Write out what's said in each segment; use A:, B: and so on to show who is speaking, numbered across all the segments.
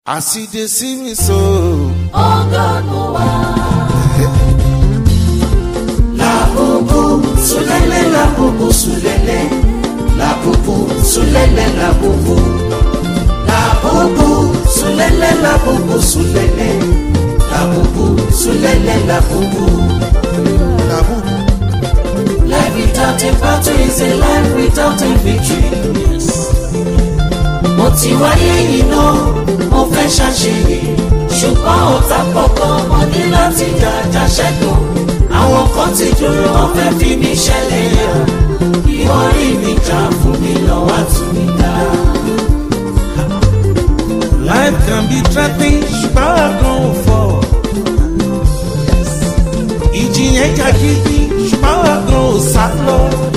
A: As e dey see me so.
B: Oh God, no La bubu, sulele, la bubu, sulele. La bubu, sulele, la bubu. La bubu, sulele, la bubu, sulele. La bubu, sulele, la bubu.
A: Na who?
B: Life without a battle is a life without a victory. Mo ti wáyé yìí náà, mo fẹ́ ṣàṣeyè. Ṣùgbọ́n ọ̀tá pọ̀pọ̀ mo ní láti jàjà ṣẹ́gun. Àwọn kan ti dúró, wọ́n fẹ́ fi mí ṣẹlẹ̀ yà. Ìwọ́n rí mi jà fún mi lọ́wọ́ àtúnmí dá.
A: Life can be threatening, ṣùgbọ́n àgàn ò fọ̀. Ìjì yẹn jà gidi, ṣùgbọ́n àgàn ò sá lọ.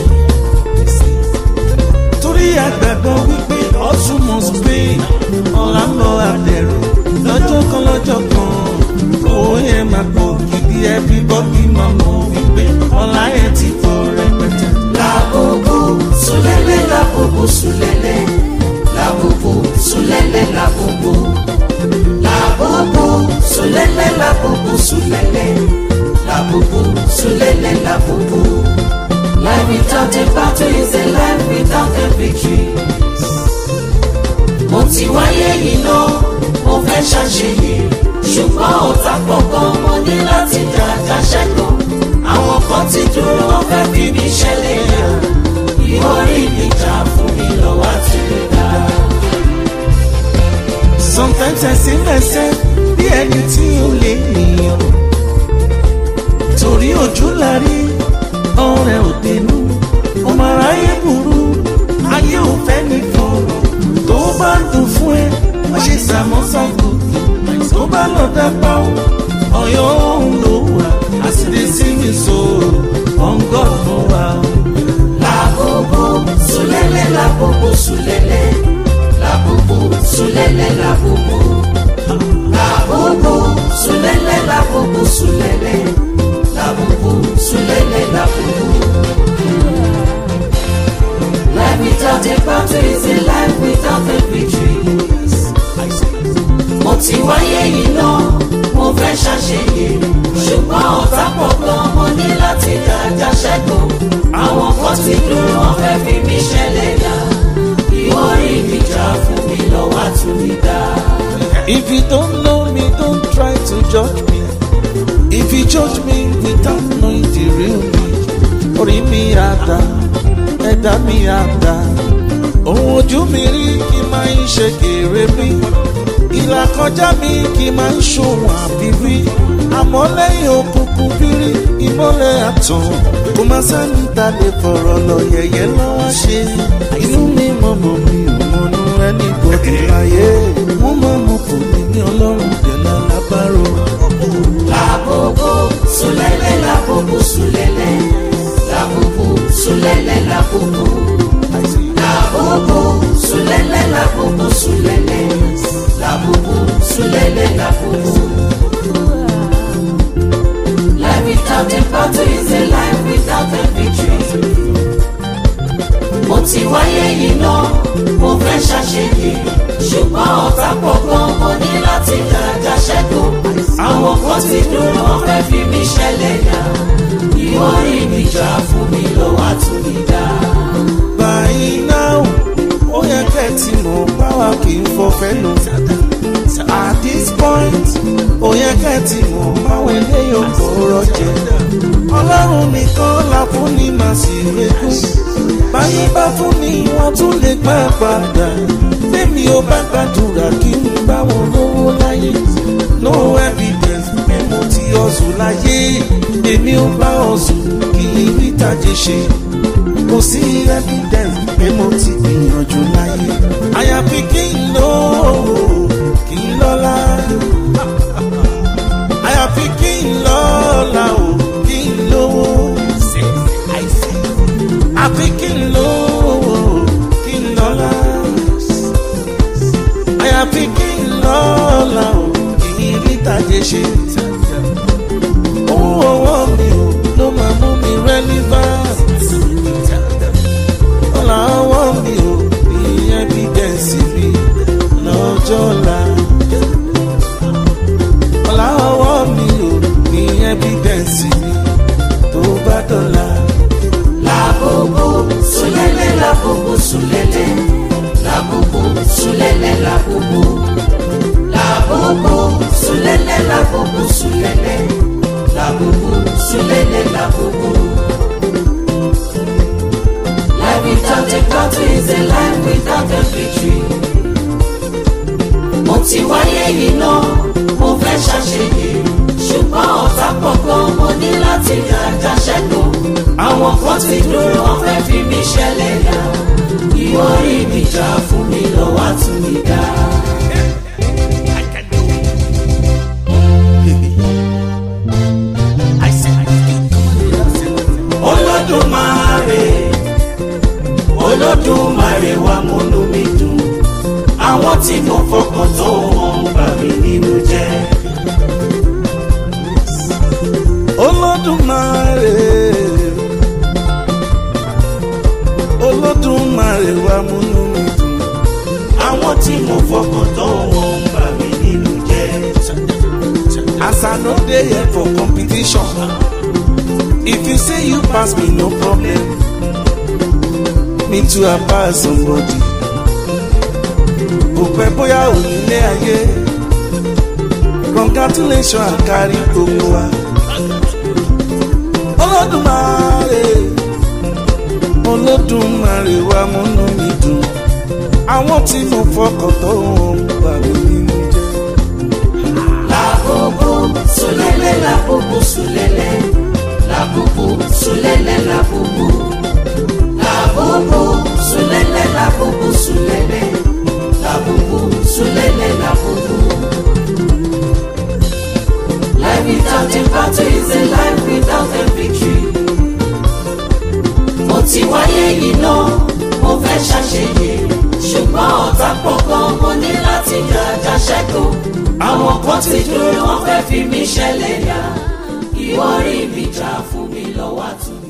A: Torí àgbàgbọ́ wípé ọ̀tún must pay, ọ̀la ń lọ àdẹ̀rù. Lọ́jọ́ kan lọ́jọ́ kan, owó yẹn máa pọ̀ gidi, everybody máa mọ̀ wípé ọ̀la yẹn ti pọ̀ rẹpẹtẹ.
B: Labubu, sulele, labubu, sulele. Labubu, sulele, labubu. Labubu, sulele, labubu, sulele. Labubu, sulele, labubu. Life without a battle is a life without a victory. Mo ti wáyé yìí náà, mo fẹ́ ṣàṣeyè. Ṣùgbọ́n ọ̀tá pọ̀ gan, mo ní láti jàjà ṣẹ́gun. Àwọn kan ti dúró, wọ́n fẹ́ fi mí ṣẹlẹ̀ yà. Ìwọ rí mi jà fún mi lọ́wọ́ àti mi dá.
A: Sometimes I see myself bí ẹni tí ó lè nìyàn. Torí ojú la rí ọ̀rẹ́ òdenu. Ọmọ aráyé burú, ayé ò fẹ́ ní fọ̀rọ̀. Tó bá ń dùn fún ẹ, wọ́n ṣe sàmọ́sàgbò. Tó bá lọ dápá ó, ọ̀yọ́ òun ló wà. Àsìlè sí mi so, ọ̀ngọ́ ló wà.
B: Labubu, sulele, labubu, sulele. Labubu, sulele, labubu. Labubu, sulele, labubu, sulele. Labubu, sulele, labubu. Life without a battle is a life without a victory. Mo ti wáyé yìí náà, mo fẹ́ ṣàṣeyè. Ṣùgbọ́n ọ̀tá pọ̀ gan, mo ní láti jàjà ṣẹ́gun. Àwọn kan ti dúró, wọ́n fẹ́ fi mí ṣẹlẹ̀ yà. Ìwọ rí mi jà fún mi lọ́wọ́ àtúndá.
A: If you don't know me, don't try to judge me. If you judge me without knowing the real me, orí mi àdá, ẹ̀dá mi àdá. Ohun ojú mi rí kí n máa ń ṣe kéré mi. Ìlà kọjá mi kí n máa ń ṣòwò àbírí. Àmọ́ lẹ́yìn òkùnkùn bírí, ìmọ́lẹ̀ àtàn. Kò máa sẹ́ni ta lè fọ̀rọ̀ lọ yẹ̀yẹ́ lọ́wọ́ ṣe. Inú mi mọ̀mọ́ mi ò mọ̀nú ẹni gbọ́dọ̀ láyé. Wọ́n máa mọ̀ kò ní ní ọlọ́run dẹ̀lá lábárò.
B: Labubu, sulele, labubu, sulele. Labubu, sulele, labubu. Labubu, sulele, labubu, sulele. Labubu, sulele, labubu. Life without a battle is a life without a victory. Mo ti wáyé yìí náà, mo fẹ́ ṣàṣeyè. Ṣùgbọ́n ọ̀tá pọ̀ gan, mo ní láti jàjà ṣẹ́gun. Àwọn kan ti dúró, wọ́n fẹ́ fi mí ṣẹlẹ̀ yà. Ìwọ rí mi jà fún mi lọ́wọ́ àtúndá.
A: By now, ó yẹ kẹ́ ẹ ti mọ̀ báwa kì í fọfẹ́ lò. At this point, ó yẹ kẹ́ ẹ ti mọ̀ báwọn eléyìí ò kọ̀ọ̀rọ̀ jẹ. Ọlọ́run nìkan la fún ní màá sì rekú. Báyé bá fún ni wọ́n tún lè gbà padà. Bẹ́ẹ̀ni ó bá gbàdúrà kí n bá wọn lówó láyé. No evidence pé mo ti ọ̀sùn láyé. Èmi ò bá ọ̀sùn kí n rí tàjé ṣe kò sí evidence pé mo ti gbìyànjú láyé. àyàfi kí n lò ó kí n lọ́la. àyàfi kí n lọ́la o kí n lówó. àfi kí n lò ó kí n lọ́la. àyàfi kí n lọ́la o kí n rí tàjé ṣe. owó ọwọ́ mi ò ló máa mú mi relevant ọ̀la ọwọ́ mi ò ní evidence mi lọ́jọ́ la
B: ti wáyé yìí náà mo fẹ́ ṣàṣeyẹ ṣùgbọ́n ọ̀tá pọ̀ gan mo ní láti dájà ṣẹ́gun àwọn kan ti dúró wọn fẹ́ fi mí ṣẹlẹ̀ yá ìwọ rí mi jà fún mi lọ́wọ́ tún mi dá. olódùmarè olódùmarè wa múnú mi dùn àwọn tí mo fọkàn tó wọn bà mí nínú jẹ́.
A: olódùmarè olódùmarè wa múnú mi dùn
B: àwọn tí mo fọkàn tó wọn bà mí nínú jẹ́.
A: as i no dey here for competition if you say you pass me no problem me too i pass somebody kò pẹ́ bóyá onílé ayé congratulations àkárí gbogbo wa olódùmarè olódùmarè wa múnú mi dùn àwọn tí mo fọkàn tó wọn bà mí nínú jẹ́.
B: Labubu sulele labubu sulele labubu sulele labubu labubu sulele labubu sulele labubu sulele labubu. Life without a battle is a life without a victory. Mo ti wáyé yìí náà, mo fẹ́ ṣàṣeyẹ. Ṣùgbọ́n ọ̀tá pọ̀ gan, mo ní láti jàjà ṣẹ́gun. Àwọn kan ti dúró, wọ́n fẹ́ fi mí ṣẹlẹ̀ yá. Ìwọ rí mi jà fún mi lọ́wọ́ àtúntò.